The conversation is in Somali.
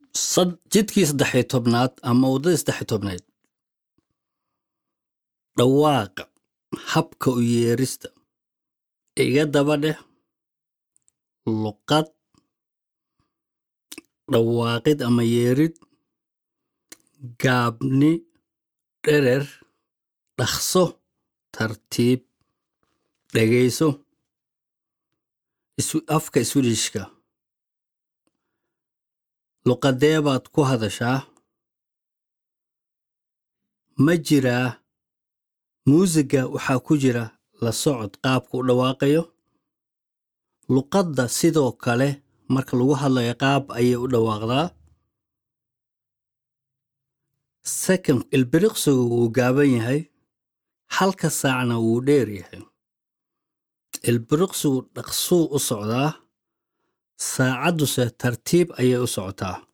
sad- jidkii saddexiyo tobnaad ama waddadii saddexiyo tobnaad dhawaaqa habka u yeerista iga daba dheh luqad dhawaaqid ama yeerid gaabni dherer dhaqso tartiib dhegayso Isu- afka swedishka luqadee baad ku hadashaa ma jiraa muusiga waxaa ku jira la socod qaabka u dhawaaqayo luqadda sidoo kale marka lagu hadlayo qaab ayay u dhawaaqdaa second ilbiriqsigu wuu gaaban yahay halka saacna wuu dheer yahay ilbiriqsigu dhaqsuu u socdaa saacadduse tartiib ayay u socotaa